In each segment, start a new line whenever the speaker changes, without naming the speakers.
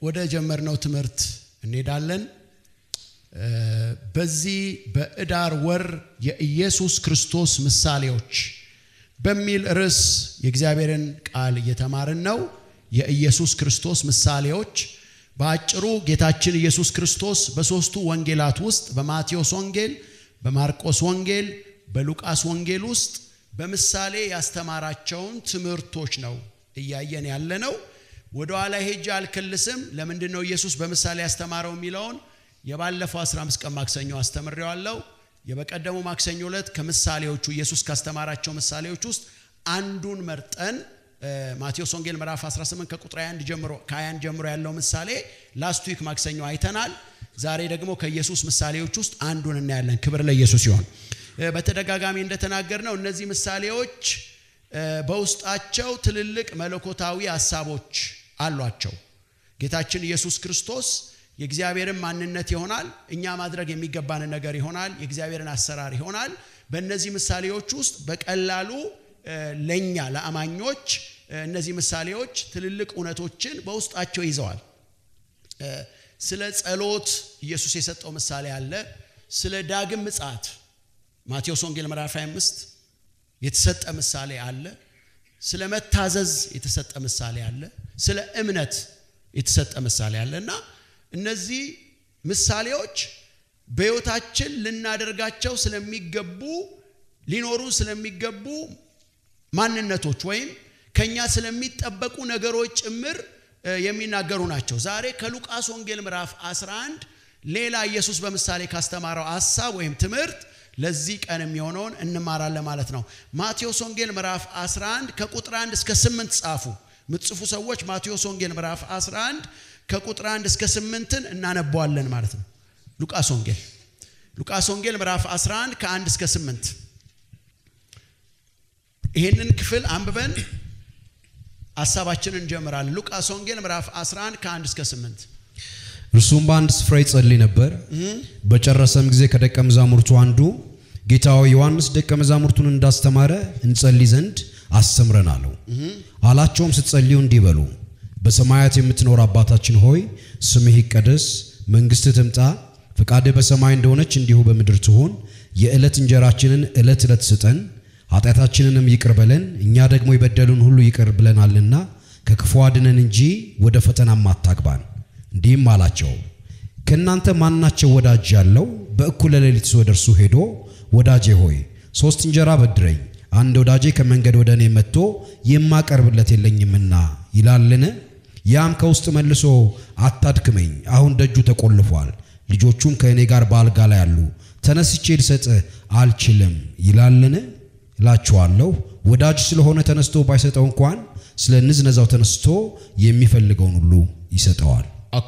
ወደ ጀመርነው ትምህርት እንሄዳለን። በዚህ በኅዳር ወር የኢየሱስ ክርስቶስ ምሳሌዎች በሚል ርዕስ የእግዚአብሔርን ቃል እየተማርን ነው። የኢየሱስ ክርስቶስ ምሳሌዎች በአጭሩ ጌታችን ኢየሱስ ክርስቶስ በሦስቱ ወንጌላት ውስጥ በማቴዎስ ወንጌል፣ በማርቆስ ወንጌል፣ በሉቃስ ወንጌል ውስጥ በምሳሌ ያስተማራቸውን ትምህርቶች ነው እያየን ያለ ነው። ወደ ኋላ ሄጄ አልክልስም። ለምንድን ነው ኢየሱስ በምሳሌ ያስተማረው የሚለውን የባለፈው 15 ቀን ማክሰኞ አስተምሬዋለሁ። የበቀደሙ ማክሰኞ ዕለት ከምሳሌዎቹ ኢየሱስ ካስተማራቸው ምሳሌዎች ውስጥ አንዱን መርጠን ማቴዎስ ወንጌል ምዕራፍ 18 ከቁጥር 21 ጀምሮ ከ21 ጀምሮ ያለው ምሳሌ ላስት ዊክ ማክሰኞ አይተናል። ዛሬ ደግሞ ከኢየሱስ ምሳሌዎች ውስጥ አንዱን እናያለን። ክብር ለኢየሱስ ይሆን። በተደጋጋሚ እንደተናገር ነው እነዚህ ምሳሌዎች በውስጣቸው ትልልቅ መለኮታዊ ሀሳቦች አሏቸው። ጌታችን ኢየሱስ ክርስቶስ የእግዚአብሔርን ማንነት ይሆናል፣ እኛ ማድረግ የሚገባንን ነገር ይሆናል፣ የእግዚአብሔርን አሰራር ይሆናል። በእነዚህ ምሳሌዎች ውስጥ በቀላሉ ለእኛ ለአማኞች እነዚህ ምሳሌዎች ትልልቅ እውነቶችን በውስጣቸው ይዘዋል። ስለ ጸሎት ኢየሱስ የሰጠው ምሳሌ አለ። ስለ ዳግም ምጽአት ማቴዎስ ወንጌል ምዕራፍ 25 የተሰጠ ምሳሌ አለ። ስለ መታዘዝ የተሰጠ ምሳሌ አለ። ስለ እምነት የተሰጠ ምሳሌ አለ እና እነዚህ ምሳሌዎች በሕይወታችን ልናደርጋቸው ስለሚገቡ ሊኖሩ ስለሚገቡ ማንነቶች ወይም ከኛ ስለሚጠበቁ ነገሮች ጭምር የሚናገሩ ናቸው። ዛሬ ከሉቃስ ወንጌል ምዕራፍ 11 ሌላ ኢየሱስ በምሳሌ ካስተማረው ሐሳብ ወይም ትምህርት ለዚህ ቀን የሚሆነውን እንማራለን ማለት ነው። ማቴዎስ ወንጌል ምዕራፍ 11 ከቁጥር 1 እስከ 8 ጻፉ። ምትጽፉ ሰዎች ማቴዎስ ወንጌል ምዕራፍ 11 ከቁጥር 1 እስከ 8ን እናነበዋለን ማለት ነው። ሉቃስ ወንጌል ሉቃስ ወንጌል ምዕራፍ 11 ከ1 እስከ 8 ይህንን ክፍል አንብበን ሀሳባችንን እንጀምራለን። ሉቃስ ወንጌል ምዕራፍ 11 ከ1 እስከ 8
እርሱም በአንድ ስፍራ ይጸልይ ነበር። በጨረሰም ጊዜ ከደቀ መዛሙርቱ አንዱ ጌታ ሆይ ዮሐንስ ደቀ መዛሙርቱን እንዳስተማረ እንጸልይ ዘንድ አስተምረን አለው። አላቸውም ስትጸልዩ እንዲህ በሉ በሰማያት የምትኖር አባታችን ሆይ ስምህ ይቀደስ፣ መንግሥትህ ትምጣ፣ ፈቃድህ በሰማይ እንደሆነች እንዲሁ በምድር ትሁን። የዕለት እንጀራችንን ዕለት ዕለት ስጠን፣ ኃጢአታችንንም ይቅር በለን እኛ ደግሞ የበደሉን ሁሉ ይቅር ብለናልና፣ ከክፉ አድነን እንጂ ወደ ፈተናም አታግባን። እንዲህም አላቸው ከእናንተ ማናቸው ወዳጅ ያለው በእኩለ ሌሊት ወደ እርሱ ሄዶ ወዳጄ ሆይ ሦስት እንጀራ በድረኝ፣ አንድ ወዳጄ ከመንገድ ወደ እኔ መጥቶ የማቀርብለት የለኝምና ይላልን? ያም ከውስጥ መልሶ አታድክመኝ፣ አሁን ደጁ ተቆልፏል፣ ልጆቹም ከእኔ ጋር በአልጋ ላይ አሉ፣ ተነስቼ ልሰጥህ አልችልም ይላልን? እላችኋለሁ ወዳጅ ስለሆነ ተነስቶ ባይሰጠው እንኳን ስለ ንዝነዛው ተነስቶ የሚፈልገውን ሁሉ ይሰጠዋል።
ኦኬ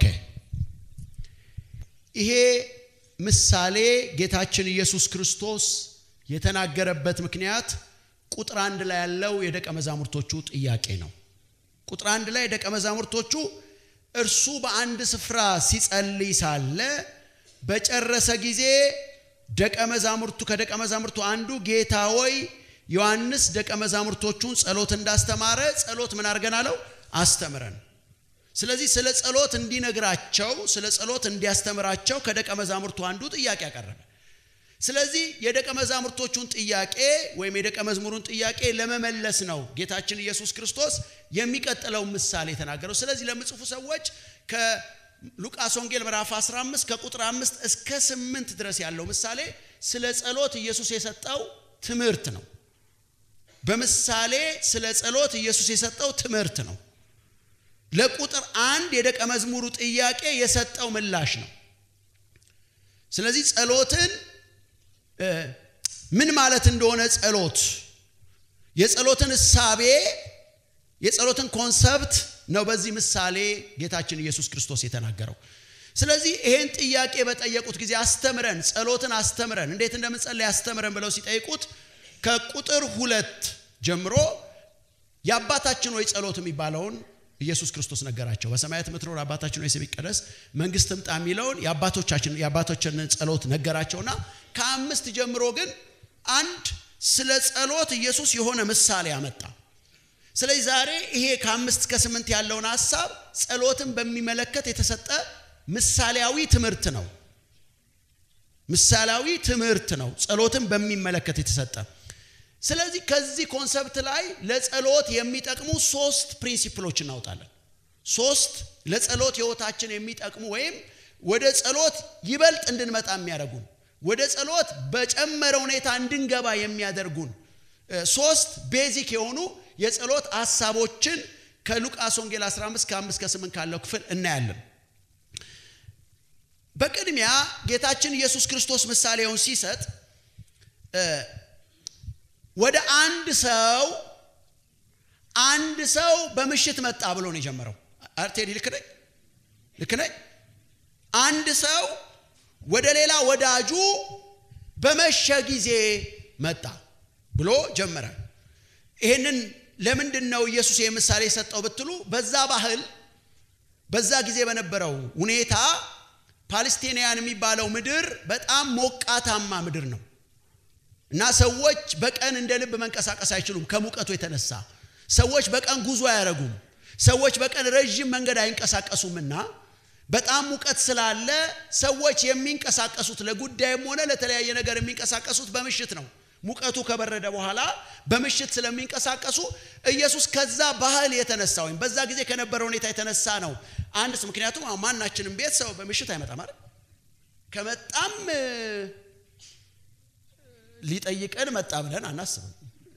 ይሄ ምሳሌ ጌታችን ኢየሱስ ክርስቶስ የተናገረበት ምክንያት ቁጥር አንድ ላይ ያለው የደቀ መዛሙርቶቹ ጥያቄ ነው። ቁጥር አንድ ላይ ደቀ መዛሙርቶቹ እርሱ በአንድ ስፍራ ሲጸልይ ሳለ በጨረሰ ጊዜ ደቀ መዛሙርቱ ከደቀ መዛሙርቱ አንዱ ጌታ ሆይ ዮሐንስ ደቀ መዛሙርቶቹን ጸሎት እንዳስተማረ ጸሎት ምን አድርገን አለው አስተምረን። ስለዚህ ስለ ጸሎት እንዲነግራቸው ስለ ጸሎት እንዲያስተምራቸው ከደቀ መዛሙርቱ አንዱ ጥያቄ ያቀረበ። ስለዚህ የደቀ መዛሙርቶቹን ጥያቄ ወይም የደቀ መዝሙሩን ጥያቄ ለመመለስ ነው ጌታችን ኢየሱስ ክርስቶስ የሚቀጥለው ምሳሌ የተናገረው። ስለዚህ ለምጽፉ ሰዎች ከሉቃስ ወንጌል ምዕራፍ 15 ከቁጥር 5 እስከ 8 ድረስ ያለው ምሳሌ ስለ ጸሎት ኢየሱስ የሰጠው ትምህርት ነው። በምሳሌ ስለ ጸሎት ኢየሱስ የሰጠው ትምህርት ነው። ለቁጥር አንድ የደቀ መዝሙሩ ጥያቄ የሰጠው ምላሽ ነው። ስለዚህ ጸሎትን ምን ማለት እንደሆነ ጸሎት የጸሎትን እሳቤ የጸሎትን ኮንሰፕት ነው በዚህ ምሳሌ ጌታችን ኢየሱስ ክርስቶስ የተናገረው። ስለዚህ ይሄን ጥያቄ በጠየቁት ጊዜ አስተምረን፣ ጸሎትን አስተምረን፣ እንዴት እንደምንጸልይ አስተምረን ብለው ሲጠይቁት ከቁጥር ሁለት ጀምሮ የአባታችን ሆይ ጸሎት የሚባለውን ኢየሱስ ክርስቶስ ነገራቸው። በሰማያት የምትኖር አባታችን ሆይ ስምህ ይቀደስ፣ መንግስት ትምጣ የሚለውን የአባቶቻችን የአባቶቻችንን ጸሎት ነገራቸውና ከአምስት ጀምሮ ግን አንድ ስለ ጸሎት ኢየሱስ የሆነ ምሳሌ አመጣ። ስለዚህ ዛሬ ይሄ ከአምስት እስከ ስምንት ያለውን ሀሳብ ጸሎትን በሚመለከት የተሰጠ ምሳሌያዊ ትምህርት ነው። ምሳሌያዊ ትምህርት ነው፣ ጸሎትን በሚመለከት የተሰጠ። ስለዚህ ከዚህ ኮንሰፕት ላይ ለጸሎት የሚጠቅሙ ሶስት ፕሪንሲፕሎች እናውጣለን። ሶስት ለጸሎት ህይወታችን የሚጠቅሙ ወይም ወደ ጸሎት ይበልጥ እንድንመጣ የሚያደርጉን ወደ ጸሎት በጨመረ ሁኔታ እንድንገባ የሚያደርጉን ሶስት ቤዚክ የሆኑ የጸሎት ሀሳቦችን ከሉቃስ ወንጌል 15 ከ5 ከ8 ካለው ክፍል እናያለን። በቅድሚያ ጌታችን ኢየሱስ ክርስቶስ ምሳሌውን ሲሰጥ ወደ አንድ ሰው አንድ ሰው በምሽት መጣ ብሎ ነው የጀመረው። አርቴዲ ልክ ነኝ? ልክ ነኝ? አንድ ሰው ወደ ሌላ ወዳጁ በመሸ ጊዜ መጣ ብሎ ጀመረ። ይህንን ለምንድን ነው ኢየሱስ ይህ ምሳሌ የሰጠው ብትሉ በዛ ባህል በዛ ጊዜ በነበረው ሁኔታ ፓለስቲናውያን የሚባለው ምድር በጣም ሞቃታማ ምድር ነው እና ሰዎች በቀን እንደ ልብ መንቀሳቀስ አይችሉም ከሙቀቱ የተነሳ ሰዎች በቀን ጉዞ አያደርጉም ሰዎች በቀን ረዥም መንገድ አይንቀሳቀሱምና በጣም ሙቀት ስላለ ሰዎች የሚንቀሳቀሱት ለጉዳይም ሆነ ለተለያየ ነገር የሚንቀሳቀሱት በምሽት ነው ሙቀቱ ከበረደ በኋላ በምሽት ስለሚንቀሳቀሱ ኢየሱስ ከዛ ባህል የተነሳ ወይም በዛ ጊዜ ከነበረ ሁኔታ የተነሳ ነው አንድ ምክንያቱም ማናችንም ቤት ሰው በምሽት አይመጣም አይደል ከመጣም ሊጠይቀን መጣ ብለን አናስብም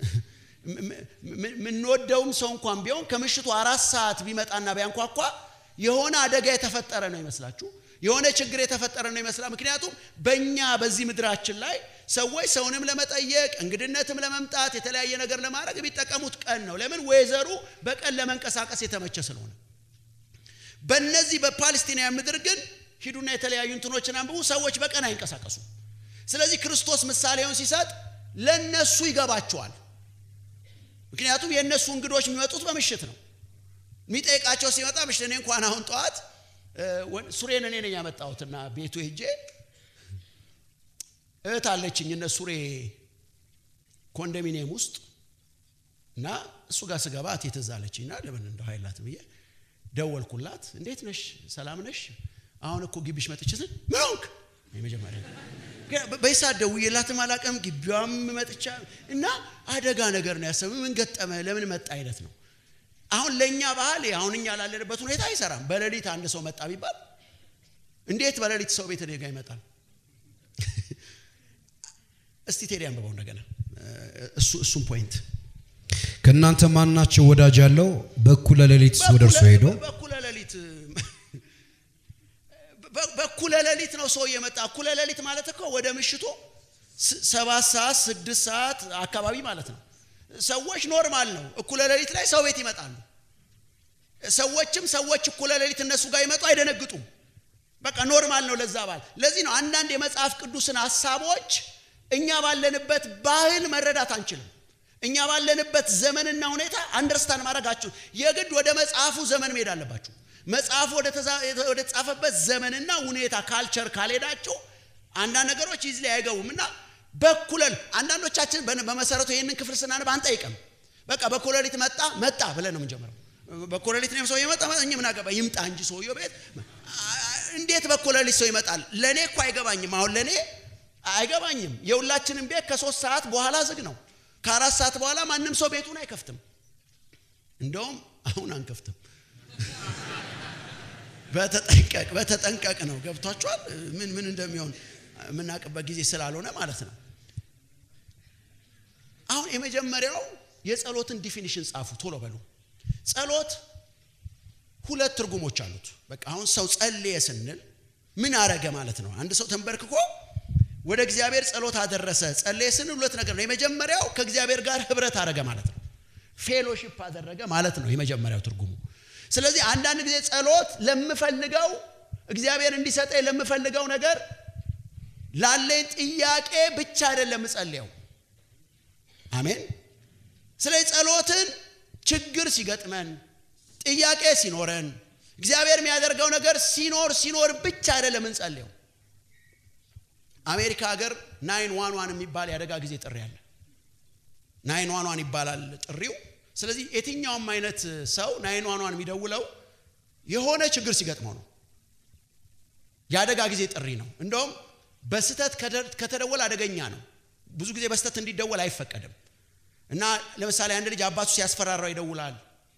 የምንወደውም ሰው እንኳን ቢሆን ከምሽቱ አራት ሰዓት ቢመጣና ቢያንኳኳ የሆነ አደጋ የተፈጠረ ነው ይመስላችሁ የሆነ ችግር የተፈጠረ ነው ይመስላል ምክንያቱም በእኛ በዚህ ምድራችን ላይ ሰዎች ሰውንም ለመጠየቅ እንግድነትም ለመምጣት የተለያየ ነገር ለማድረግ የሚጠቀሙት ቀን ነው ለምን ወይዘሩ በቀን ለመንቀሳቀስ የተመቸ ስለሆነ በእነዚህ በፓለስቲናውያን ምድር ግን ሂዱና የተለያዩ እንትኖችን አንብቡ ሰዎች በቀን አይንቀሳቀሱ ስለዚህ ክርስቶስ ምሳሌውን ሲሰጥ ለነሱ ይገባቸዋል ምክንያቱም የእነሱ እንግዶች የሚመጡት በምሽት ነው የሚጠይቃቸው ሲመጣ ምሽት እኔ እንኳን አሁን ጠዋት ሱሬን እኔ ነኝ ያመጣሁትና ቤቱ ሄጄ እህት አለችኝ እነ ሱሬ ኮንዶሚኒየም ውስጥ እና እሱ ጋር ስገባ እቴ ትዝ አለችኝ እና ለምን እንደው ኃይላት ብዬ ደወልኩላት እንዴት ነሽ ሰላም ነሽ አሁን እኮ ግቢሽ መጥቼ ስል ምን ሆንክ የመጀመሪያ በይሳት ደውዬላትም አላውቅም ግቢዋም መጥቻ እና አደጋ ነገር ነው ያሰብ ምን ገጠመ ለምን መጣ አይነት ነው አሁን ለእኛ ባህል አሁን እኛ ላለንበት ሁኔታ አይሰራም በሌሊት አንድ ሰው መጣ ቢባል እንዴት በሌሊት ሰው ቤት ጋ ይመጣል እስቲ ቴዲ አንብበው እንደገና እሱም ፖይንት
ከእናንተ ማናቸው ወዳጅ ያለው በእኩለ ሌሊት ወደ እርሱ ሄዶ
በኩለ ሌሊት በኩለ ሌሊት ነው ሰው የመጣ እኩለ ሌሊት ማለት እኮ ወደ ምሽቱ ሰባት ሰዓት ስድስት ሰዓት አካባቢ ማለት ነው ሰዎች ኖርማል ነው እኩለ ሌሊት ላይ ሰው ቤት ይመጣሉ ሰዎችም ሰዎች እኩለ ሌሊት እነሱ ጋር ይመጡ አይደነግጡም በቃ ኖርማል ነው ለዛ ባል ለዚህ ነው አንዳንድ የመጽሐፍ ቅዱስን ሀሳቦች እኛ ባለንበት ባህል መረዳት አንችልም እኛ ባለንበት ዘመንና ሁኔታ አንደርስታንድ ማድረጋችሁ የግድ ወደ መጽሐፉ ዘመን መሄድ አለባችሁ መጽሐፉ ወደ ተጻፈበት ዘመንና ሁኔታ ካልቸር ካልሄዳችሁ አንዳንድ ነገሮች ይዝ ላይ አይገቡም እና በኩለል አንዳንዶቻችን በመሰረቱ ይህንን ክፍል ስናነብ አንጠይቅም በቃ በኩለሊት መጣ መጣ ብለን ነው የምንጀምረው በኩለሊት ነው ሰው ይመጣ እኛ ምን አገባ ይምጣ እንጂ ሰውየው ቤት እንዴት በኩለሊት ሰው ይመጣል ለእኔ እኮ አይገባኝም አሁን ለእኔ አይገባኝም የሁላችንም ቤት ከሶስት ሰዓት በኋላ ዝግ ነው ከአራት ሰዓት በኋላ ማንም ሰው ቤቱን አይከፍትም እንደውም አሁን አንከፍትም በተጠንቀቅ በተጠንቀቅ ነው ገብቷቸዋል ምን ምን እንደሚሆን የምናውቅበት ጊዜ ስላልሆነ ማለት ነው አሁን የመጀመሪያው የጸሎትን ዲፊኒሽን ጻፉ ቶሎ በሉ ጸሎት ሁለት ትርጉሞች አሉት በቃ አሁን ሰው ጸልየ ስንል ምን አረገ ማለት ነው አንድ ሰው ተንበርክኮ ወደ እግዚአብሔር ጸሎት አደረሰ ጸለየ ስንል ሁለት ነገር ነው የመጀመሪያው ከእግዚአብሔር ጋር ህብረት አረገ ማለት ነው ፌሎሺፕ አደረገ ማለት ነው የመጀመሪያው ትርጉሙ ስለዚህ አንዳንድ ጊዜ ጸሎት ለምፈልገው እግዚአብሔር እንዲሰጠኝ ለምፈልገው ነገር ላለኝ ጥያቄ ብቻ አይደለም እጸልየው አሜን ስለዚህ ጸሎትን ችግር ሲገጥመን ጥያቄ ሲኖረን እግዚአብሔር የሚያደርገው ነገር ሲኖር ሲኖር ብቻ አይደለም እንጸልየው አሜሪካ ሀገር ናይን ዋን ዋን የሚባል የአደጋ ጊዜ ጥሪ አለ ናይን ዋን ዋን ይባላል ጥሪው ስለዚህ የትኛውም አይነት ሰው ናይን ዋን ዋን የሚደውለው የሆነ ችግር ሲገጥመው ነው። የአደጋ ጊዜ ጥሪ ነው። እንደውም በስተት ከተደወለ አደገኛ ነው። ብዙ ጊዜ በስተት እንዲደወል አይፈቀድም እና ለምሳሌ አንድ ልጅ አባቱ ሲያስፈራራው ይደውላል።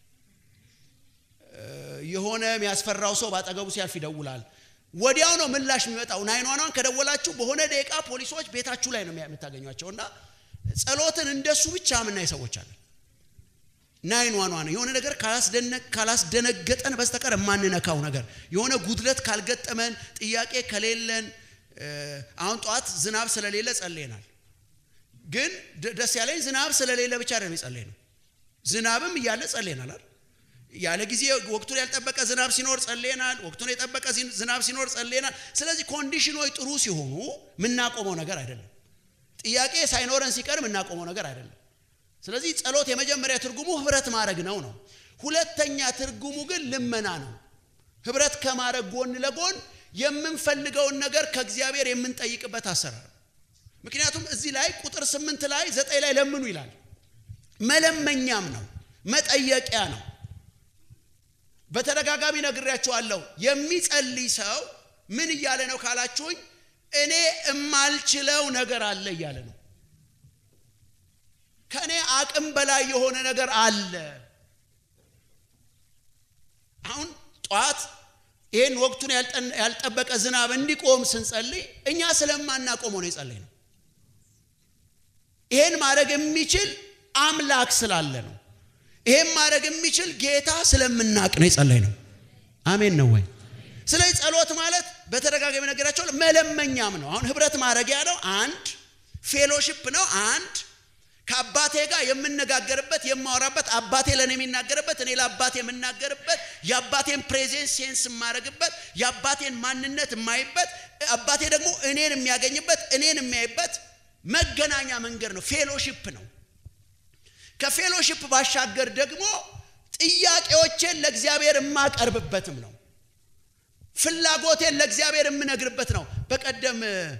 የሆነ የሚያስፈራው ሰው በአጠገቡ ሲያልፍ ይደውላል። ወዲያው ነው ምላሽ የሚመጣው። ናይን ዋን ዋን ከደወላችሁ በሆነ ደቂቃ ፖሊሶች ቤታችሁ ላይ ነው የምታገኟቸው። እና ጸሎትን እንደሱ ብቻ የምናይ ሰዎች አለን። ናይን ዋን ዋን የሆነ ነገር ካላስደነገጠን በስተቀር የማንነካው ነገር የሆነ ጉድለት ካልገጠመን ጥያቄ ከሌለን አሁን ጠዋት ዝናብ ስለሌለ ጸልየናል። ግን ደስ ያለኝ ዝናብ ስለሌለ ብቻ አይደለም የጸለይ ነው። ዝናብም እያለ ጸልየናል አይደል? ያለ ጊዜ ወቅቱን ያልጠበቀ ዝናብ ሲኖር ጸልየናል። ወቅቱን የጠበቀ ዝናብ ሲኖር ጸልየናል። ስለዚህ ኮንዲሽኖች ጥሩ ሲሆኑ የምናቆመው ነገር አይደለም። ጥያቄ ሳይኖረን ሲቀር የምናቆመው ነገር አይደለም። ስለዚህ ጸሎት የመጀመሪያ ትርጉሙ ህብረት ማድረግ ነው ነው። ሁለተኛ ትርጉሙ ግን ልመና ነው። ህብረት ከማድረግ ጎን ለጎን የምንፈልገውን ነገር ከእግዚአብሔር የምንጠይቅበት አሰራር። ምክንያቱም እዚህ ላይ ቁጥር ስምንት ላይ ዘጠኝ ላይ ለምኑ ይላል። መለመኛም ነው፣ መጠየቂያ ነው። በተደጋጋሚ ነግሬያችኋለሁ። የሚጸልይ ሰው ምን እያለ ነው ካላችሁኝ፣ እኔ እማልችለው ነገር አለ እያለ ነው። ከእኔ አቅም በላይ የሆነ ነገር አለ። አሁን ጠዋት ይህን ወቅቱን ያልጠበቀ ዝናብ እንዲቆም ስንጸልይ እኛ ስለማናቆመው ነው የጸለይ ነው። ይሄን ማድረግ የሚችል አምላክ ስላለ ነው። ይሄን ማድረግ የሚችል ጌታ ስለምናቅ ነው የጸለይ ነው። አሜን ነው ወይ? ስለዚህ ጸሎት ማለት በተደጋጋሚ ነገራቸው መለመኛም ነው። አሁን ህብረት ማድረጊያ ነው። አንድ ፌሎሺፕ ነው። አንድ ከአባቴ ጋር የምነጋገርበት የማወራበት፣ አባቴ ለእኔ የሚናገርበት፣ እኔ ለአባቴ የምናገርበት፣ የአባቴን ፕሬዘንስ ሴንስ የማደርግበት፣ የአባቴን ማንነት የማይበት፣ አባቴ ደግሞ እኔን የሚያገኝበት፣ እኔን የሚያይበት መገናኛ መንገድ ነው። ፌሎሺፕ ነው። ከፌሎሺፕ ባሻገር ደግሞ ጥያቄዎቼን ለእግዚአብሔር የማቀርብበትም ነው። ፍላጎቴን ለእግዚአብሔር የምነግርበት ነው። በቀደም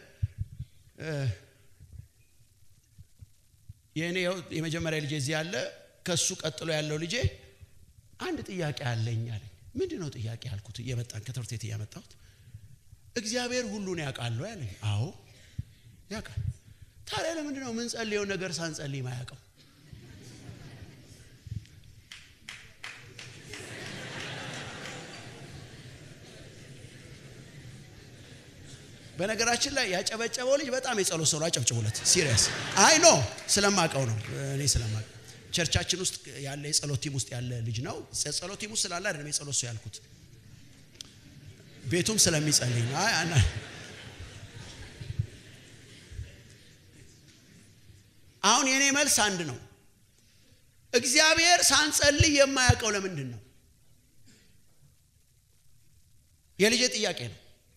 የእኔ የመጀመሪያ ልጄ እዚህ ያለ ከሱ ቀጥሎ ያለው ልጄ አንድ ጥያቄ አለኝ አለኝ። ምንድን ነው ጥያቄ ያልኩት? እየመጣን ከትምህርት ቤት እያመጣሁት እግዚአብሔር ሁሉን ያውቃል ያለኝ። አዎ ያውቃል። ታዲያ ለምንድን ነው የምንጸልየው ነገር ሳንጸልይ ማያውቀው? በነገራችን ላይ ያጨበጨበው ልጅ በጣም የጸሎት ሰው ነው። አጨብጭቡለት። ሲሪየስ አይ ኖ ስለማቀው ነው እኔ ስለማቀው ቸርቻችን ውስጥ ያለ የጸሎት ቲም ውስጥ ያለ ልጅ ነው። ጸሎት ቲም ውስጥ ስላለ አይደለም የጸሎት ሰው ያልኩት፣ ቤቱም ስለሚጸልይ ነው። አይ አና አሁን የኔ መልስ አንድ ነው። እግዚአብሔር ሳንጸልይ የማያውቀው ለምንድን ነው? የልጄ ጥያቄ ነው።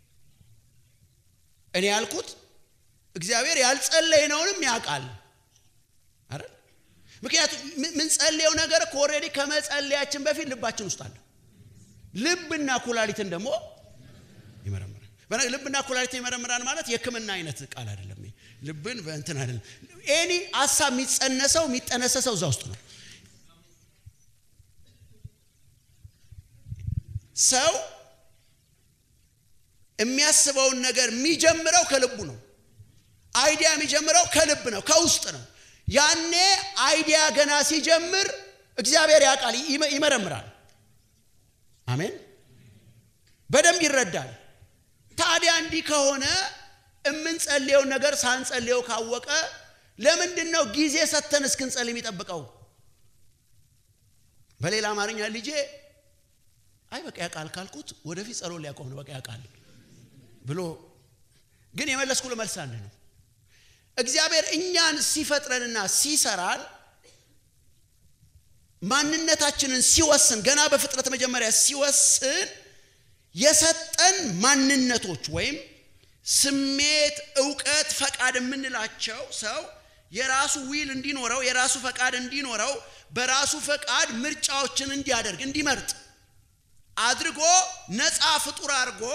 እኔ ያልኩት እግዚአብሔር ያልጸለይነውንም ያውቃል አይደል? ምክንያቱም ምንጸልየው ነገር እኮ ኦልሬዲ ከመጸለያችን በፊት ልባችን ውስጥ አለ። ልብና ኩላሊትን ደግሞ ይመረምራል። ልብና ኩላሊትን ይመረምራል ማለት የሕክምና አይነት ቃል አይደለም። ልብን በእንትን አይደለም። ኤኒ ሀሳብ የሚጸነሰው የሚጠነሰሰው እዛ ውስጥ ነው። ሰው የሚያስበውን ነገር የሚጀምረው ከልቡ ነው። አይዲያ የሚጀምረው ከልብ ነው፣ ከውስጥ ነው። ያኔ አይዲያ ገና ሲጀምር እግዚአብሔር ያውቃል፣ ይመረምራል። አሜን። በደንብ ይረዳል። ታዲያ እንዲህ ከሆነ የምንጸልየውን ነገር ሳንጸልየው ካወቀ ለምንድን ነው ጊዜ ሰተን እስክንጸልይ የሚጠብቀው? በሌላ አማርኛ ልጄ አይ በቃ ያውቃል ካልኩት ወደፊት ጸሎት ሊያቆም ነው በቃ ያውቃል ብሎ ግን የመለስኩ መልስ አንድ ነው። እግዚአብሔር እኛን ሲፈጥረንና ሲሰራን ማንነታችንን ሲወስን ገና በፍጥረት መጀመሪያ ሲወስን የሰጠን ማንነቶች ወይም ስሜት፣ እውቀት፣ ፈቃድ የምንላቸው ሰው የራሱ ዊል እንዲኖረው የራሱ ፈቃድ እንዲኖረው በራሱ ፈቃድ ምርጫዎችን እንዲያደርግ እንዲመርጥ አድርጎ ነፃ ፍጡር አድርጎ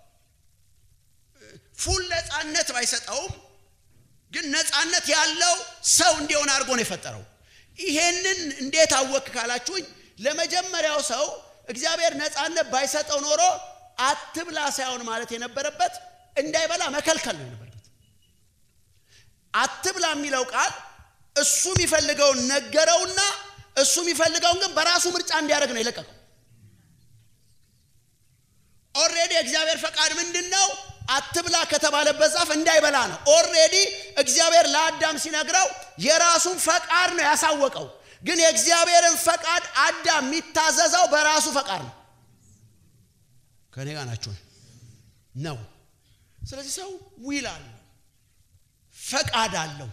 ፉል ነፃነት ባይሰጠውም ግን ነፃነት ያለው ሰው እንዲሆን አድርጎ ነው የፈጠረው። ይሄንን እንዴት አወክ ካላችሁኝ ለመጀመሪያው ሰው እግዚአብሔር ነፃነት ባይሰጠው ኖሮ አትብላ ሳይሆን ማለት የነበረበት እንዳይበላ መከልከል ነው የነበረበት አትብላ የሚለው ቃል እሱ የሚፈልገውን ነገረውና እሱ የሚፈልገውን ግን በራሱ ምርጫ እንዲያደርግ ነው የለቀቀው ኦሬዲ የእግዚአብሔር ፈቃድ ምንድን ነው አትብላ ከተባለበት ዛፍ እንዳይበላ ነው ኦሬዲ እግዚአብሔር ለአዳም ሲነግረው የራሱን ፈቃድ ነው ያሳወቀው ግን የእግዚአብሔርን ፈቃድ አዳም የሚታዘዘው በራሱ ፈቃድ ነው ከኔ ጋር ናችሁ ነው ስለዚህ ሰው ዊል አለው ፈቃድ አለው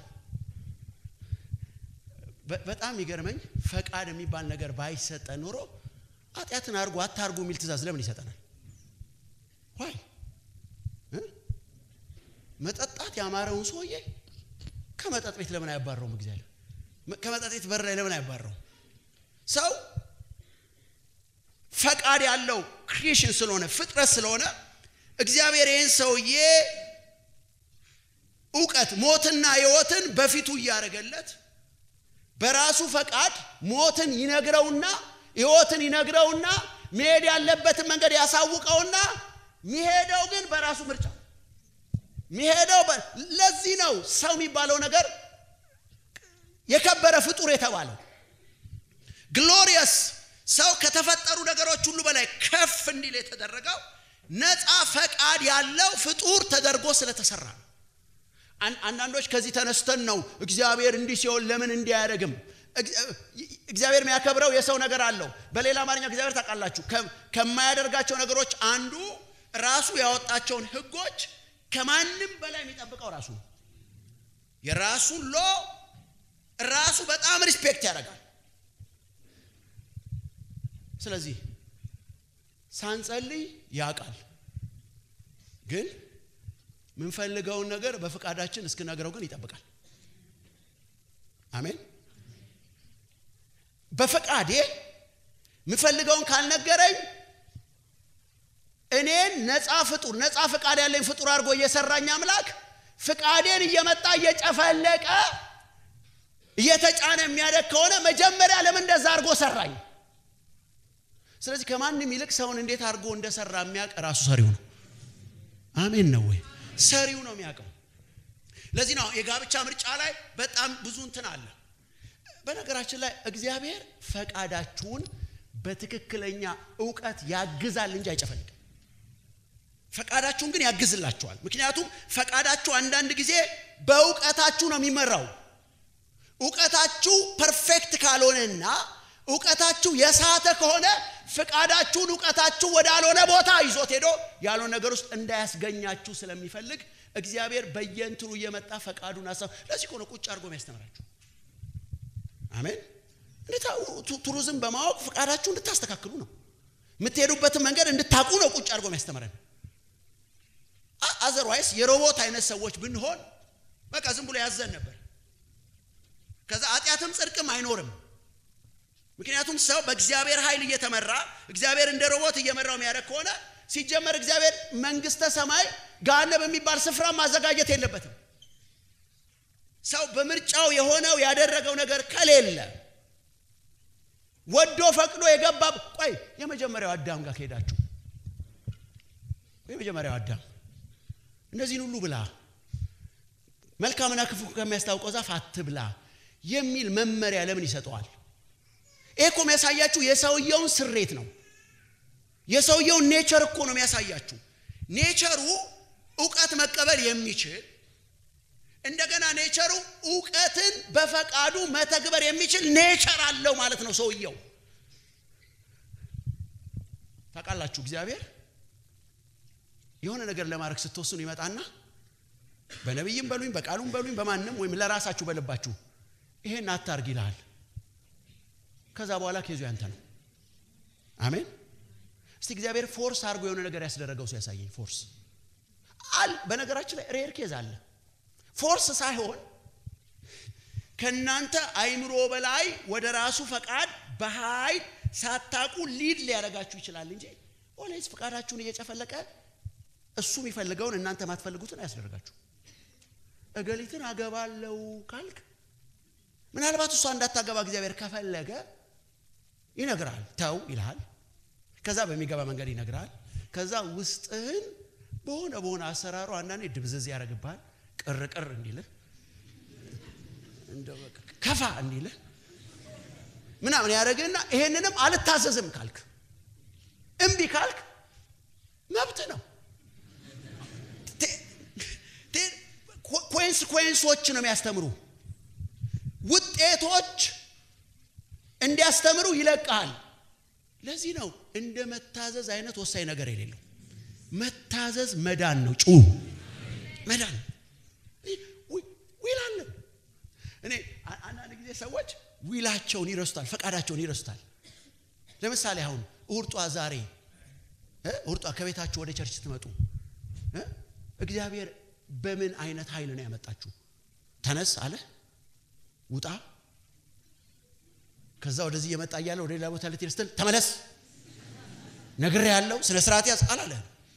በጣም ይገርመኝ ፈቃድ የሚባል ነገር ባይሰጠ ኑሮ ኃጢአትን አርጎ አታርጉ የሚል ትእዛዝ ለምን ይሰጠናል ዋይ መጠጣት ያማረውን ሰውዬ ከመጠጥ ቤት ለምን አያባረውም እግዚአብሔር ከመጠጥ ቤት በር ላይ ለምን አያባረው ሰው ፈቃድ ያለው ክሪኤሽን ስለሆነ ፍጥረት ስለሆነ እግዚአብሔር ይህን ሰውዬ እውቀት ሞትና ህይወትን በፊቱ እያደረገለት በራሱ ፈቃድ ሞትን ይነግረውና ህይወትን ይነግረውና መሄድ ያለበትን መንገድ ያሳውቀውና ሚሄደው ግን በራሱ ምርጫ ሚሄደው ለዚህ ነው ሰው የሚባለው ነገር የከበረ ፍጡር የተባለው ግሎሪየስ ሰው ከተፈጠሩ ነገሮች ሁሉ በላይ ከፍ እንዲል የተደረገው ነፃ ፈቃድ ያለው ፍጡር ተደርጎ ስለተሰራ ነው አንዳንዶች ከዚህ ተነስተን ነው እግዚአብሔር እንዲህ ሲሆን ለምን እንዲህ አያደርግም እግዚአብሔር የሚያከብረው የሰው ነገር አለው በሌላ አማርኛ እግዚአብሔር ታውቃላችሁ ከማያደርጋቸው ነገሮች አንዱ ራሱ ያወጣቸውን ህጎች ከማንም በላይ የሚጠብቀው ራሱ ነው የራሱን ሎ ራሱ በጣም ሪስፔክት ያደርጋል ስለዚህ ሳንጸልይ ያውቃል ግን ምንፈልገውን ነገር በፍቃዳችን እስክነግረው ግን ይጠብቃል አሜን በፈቃዴ ምፈልገውን ካልነገረኝ እኔን ነፃ ፍጡር ነፃ ፍቃድ ያለኝ ፍጡር አድርጎ እየሰራኝ አምላክ ፍቃዴን እየመጣ እየጨፈለቀ እየተጫነ የሚያደግ ከሆነ መጀመሪያ ለምን እንደዛ አድርጎ ሰራኝ ስለዚህ ከማንም ይልቅ ሰውን እንዴት አድርጎ እንደሰራ የሚያውቅ ራሱ ሰሪው ነው አሜን ነው ወይ ሰሪው ነው የሚያውቀው ለዚህ ነው የጋብቻ ምርጫ ላይ በጣም ብዙ እንትን አለ በነገራችን ላይ እግዚአብሔር ፈቃዳችሁን በትክክለኛ እውቀት ያግዛል እንጂ አይጨፈልግም ፈቃዳችሁን ግን ያግዝላችኋል ምክንያቱም ፈቃዳችሁ አንዳንድ ጊዜ በእውቀታችሁ ነው የሚመራው እውቀታችሁ ፐርፌክት ካልሆነና እውቀታችሁ የሳተ ከሆነ ፍቃዳችሁን እውቀታችሁ ወዳልሆነ ቦታ ይዞት ሄዶ ያልሆነ ነገር ውስጥ እንዳያስገኛችሁ ስለሚፈልግ እግዚአብሔር በየንትኑ እየመጣ ፈቃዱን ሀሳብ ለዚህ ከሆነ ቁጭ አድርጎ የሚያስተምራችሁ አሜን ቱሪዝም በማወቅ ፍቃዳችሁ እንድታስተካክሉ ነው የምትሄዱበትን መንገድ እንድታቁ ነው ቁጭ አድርጎ የሚያስተምረን አዘርዋይስ የሮቦት አይነት ሰዎች ብንሆን በቃ ዝም ብሎ ያዘን ነበር ከዛ ኃጢአትም ጽድቅም አይኖርም ምክንያቱም ሰው በእግዚአብሔር ኃይል እየተመራ እግዚአብሔር እንደ ሮቦት እየመራው የሚያደርግ ከሆነ ሲጀመር እግዚአብሔር መንግስተ ሰማይ ጋነብ የሚባል ስፍራ ማዘጋጀት የለበትም ሰው በምርጫው የሆነው ያደረገው ነገር ከሌለ ወዶ ፈቅዶ የገባ ቆይ የመጀመሪያው አዳም ጋር ከሄዳችሁ የመጀመሪያው አዳም እነዚህን ሁሉ ብላ መልካምና ክፉ ከሚያስታውቀው ዛፍ አትብላ የሚል መመሪያ ለምን ይሰጠዋል ይህ እኮ የሚያሳያችሁ የሰውየውን ስሬት ነው የሰውየውን ኔቸር እኮ ነው የሚያሳያችሁ ኔቸሩ እውቀት መቀበል የሚችል እንደገና ኔቸሩ እውቀትን በፈቃዱ መተግበር የሚችል ኔቸር አለው ማለት ነው ሰውየው ታውቃላችሁ እግዚአብሔር የሆነ ነገር ለማድረግ ስትወስኑ ይመጣና በነቢይም በሉኝ በቃሉም በሉኝ በማንም ወይም ለራሳችሁ በልባችሁ ይሄን አታርግ ይልሃል ከዛ በኋላ ኬዙ ያንተ ነው አሜን እስቲ እግዚአብሔር ፎርስ አድርጎ የሆነ ነገር ያስደረገው ሰው ያሳየኝ ፎርስ አል በነገራችን ላይ ሬር ኬዝ አለ ፎርስ ሳይሆን ከእናንተ አይምሮ በላይ ወደ ራሱ ፈቃድ በኃይል ሳታቁ ሊድ ሊያደርጋችሁ ይችላል እንጂ ኦሌስ ፈቃዳችሁን እየጨፈለቀ እሱ የሚፈልገውን እናንተ ማትፈልጉትን አያስደርጋችሁ እገሊትን አገባለው ካልክ ምናልባት እሷ እንዳታገባ እግዚአብሔር ከፈለገ ይነግራል። ተው ይልሃል። ከዛ በሚገባ መንገድ ይነግራል። ከዛ ውስጥህን በሆነ በሆነ አሰራሩ አንዳንዴ ድብዝዝ ያደርግብሃል። ቅር ቅር እንዲልህ እንደው በቃ ከፋ እንዲልህ ምናምን ያደረግህና ይሄንንም አልታዘዝም ካልክ እምቢ ካልክ መብት ነው። ኮንስኮንሶች ነው የሚያስተምሩ ውጤቶች እንዲያስተምሩ ይለቃል። ለዚህ ነው እንደ መታዘዝ አይነት ወሳኝ ነገር የሌለው። መታዘዝ መዳን ነው። ጩ መዳን ዊል አለ። እኔ አንዳንድ ጊዜ ሰዎች ዊላቸውን ይረስታል፣ ፈቃዳቸውን ይረስታል። ለምሳሌ አሁን እሁድ ጧት ዛሬ እሁድ ጧት ከቤታችሁ ወደ ቸርች ስትመጡ እግዚአብሔር በምን አይነት ኃይል ነው ያመጣችሁ? ተነስ አለ ውጣ ከዛ ወደዚህ እየመጣ እያለ ወደ ሌላ ቦታ ልትሄድ ስትል ተመለስ ነግሬ ያለው ስነ ስርዓት ያዝ አላለ።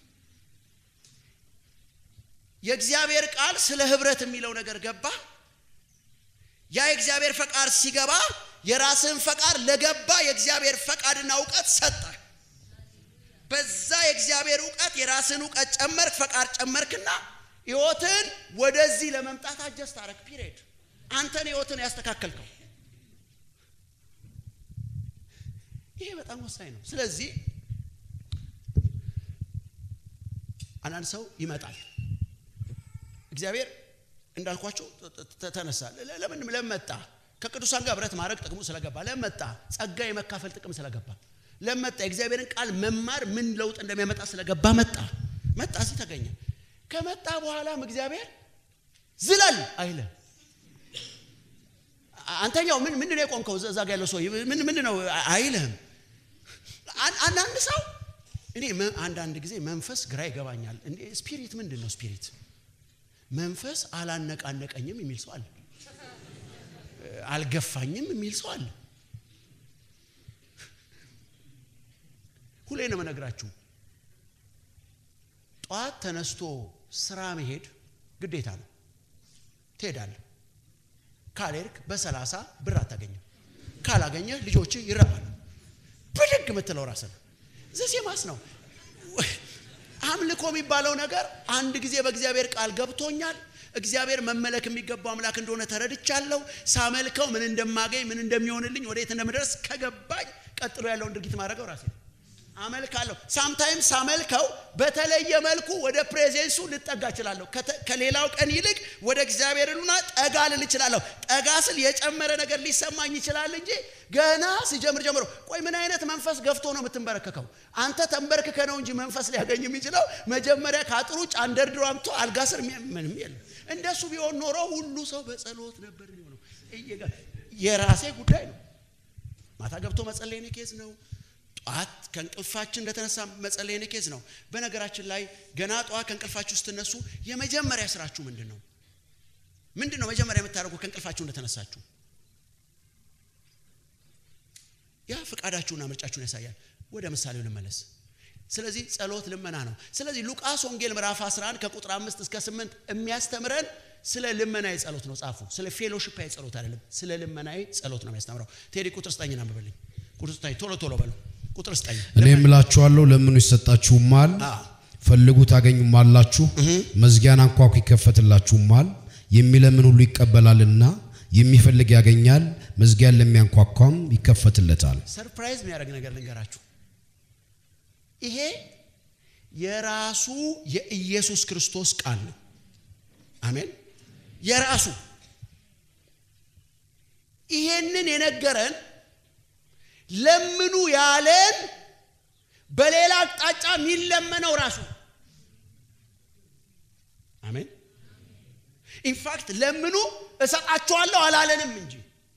የእግዚአብሔር ቃል ስለ ህብረት የሚለው ነገር ገባ። ያ የእግዚአብሔር ፈቃድ ሲገባ የራስህን ፈቃድ ለገባ የእግዚአብሔር ፈቃድና እውቀት ሰጠ። በዛ የእግዚአብሔር እውቀት የራስህን እውቀት ጨመርክ፣ ፈቃድ ጨመርክና ህይወትን ወደዚህ ለመምጣት አጀስት አረግ። ፒሪየድ አንተን ህይወትን ያስተካከልከው ይሄ በጣም ወሳኝ ነው። ስለዚህ አንዳንድ ሰው ይመጣል። እግዚአብሔር እንዳልኳቸው ተነሳ። ለምን ለመጣ ከቅዱሳን ጋር ህብረት ማድረግ ጥቅሙ ስለገባ ለመጣ ጸጋ የመካፈል ጥቅም ስለገባ ለመጣ የእግዚአብሔርን ቃል መማር ምን ለውጥ እንደሚያመጣ ስለገባ መጣ መጣ እዚህ ተገኘ። ከመጣ በኋላም እግዚአብሔር ዝለል አይለ አንተኛው ምን ምንድን ነው የቆምከው? እዛ ጋ ያለው ሰው ምን ምንድን ነው አይልህም። አንዳንድ ሰው እኔ አንዳንድ ጊዜ መንፈስ ግራ ይገባኛል። እንዴ ስፒሪት ምንድን ነው ስፒሪት? መንፈስ አላነቃነቀኝም የሚል ሰው አለ። አልገፋኝም የሚል ሰው አለ። ሁሌ ነው የምነግራችሁ። ጠዋት ተነስቶ ስራ መሄድ ግዴታ ነው። ትሄዳለህ። ካልሄድክ በሰላሳ ብር አታገኝም። ካላገኘህ ልጆች ይረባሉ። ብድግ የምትለው ራስህ ዘሴማስ ነው። አምልኮ የሚባለው ነገር አንድ ጊዜ በእግዚአብሔር ቃል ገብቶኛል። እግዚአብሔር መመለክ የሚገባው አምላክ እንደሆነ ተረድቻለሁ። ሳመልከው ምን እንደማገኝ ምን እንደሚሆንልኝ ወዴት እንደምደርስ ከገባኝ ቀጥሎ ያለውን ድርጊት ማድረገው ራሴ አመልካለሁ። ሳምታይም ሳመልከው በተለየ መልኩ ወደ ፕሬዘንሱ ልጠጋ እችላለሁ። ከሌላው ቀን ይልቅ ወደ እግዚአብሔር ሉና ጠጋ ልል እችላለሁ። ጠጋ ስል የጨመረ ነገር ሊሰማኝ ይችላል እንጂ ገና ሲጀምር ጀምሮ ቆይ ምን አይነት መንፈስ ገፍቶ ነው የምትንበረከከው? አንተ ተንበርክከ ነው እንጂ መንፈስ ሊያገኝ የሚችለው መጀመሪያ ከአጥሩ ውጭ አንደርድሮ አምጥቶ አልጋ ስር ምንም የለም። እንደሱ ቢሆን ኖሮ ሁሉ ሰው በጸሎት ነበር የሚሆነው። የራሴ ጉዳይ ነው። ማታ ገብቶ መጸለይ ኬዝ ነው። ጠዋት ከእንቅልፋችን እንደተነሳ መጸለይ ኬዝ ነው። በነገራችን ላይ ገና ጠዋት ከእንቅልፋችሁ ስትነሱ የመጀመሪያ ስራችሁ ምንድን ነው? ምንድን ነው መጀመሪያ የምታደርጉ ከእንቅልፋችሁ እንደተነሳችሁ? ያ ፍቃዳችሁና ምርጫችሁን ያሳያል። ወደ ምሳሌው ልመለስ። ስለዚህ ጸሎት ልመና ነው። ስለዚህ ሉቃስ ወንጌል ምዕራፍ 11 ከቁጥር 5 እስከ 8 የሚያስተምረን ስለ ልመናዊ ጸሎት ነው። ጻፉ። ስለ ፌሎሺፓዊ ጸሎት አይደለም፣ ስለ ልመናዊ ጸሎት ነው የሚያስተምረው። ቴዲ ቁጥር ስጠኝ አንብብልኝ። ቁጥር ስጠኝ፣ ቶሎ ቶሎ በሉ። ቁጥር ስጠኝ።
እኔ እምላችኋለሁ ለምኑ ይሰጣችሁማል፣ ፈልጉ ታገኙማላችሁ፣ መዝጊያን አንኳኩ ይከፈትላችሁማል። የሚለምን ሁሉ ይቀበላልና የሚፈልግ ያገኛል፣ መዝጊያን ለሚያንኳኳም ይከፈትለታል።
ሰርፕራይዝ የሚያደርግ ነገር ልንገራችሁ። ይሄ የራሱ የኢየሱስ ክርስቶስ ቃል ነው። አሜን። የራሱ ይሄንን የነገረን ለምኑ ያለን በሌላ አቅጣጫ የሚለመነው ራሱ አሜን። ኢንፋክት ለምኑ እሰጣችኋለሁ አላለንም እንጂ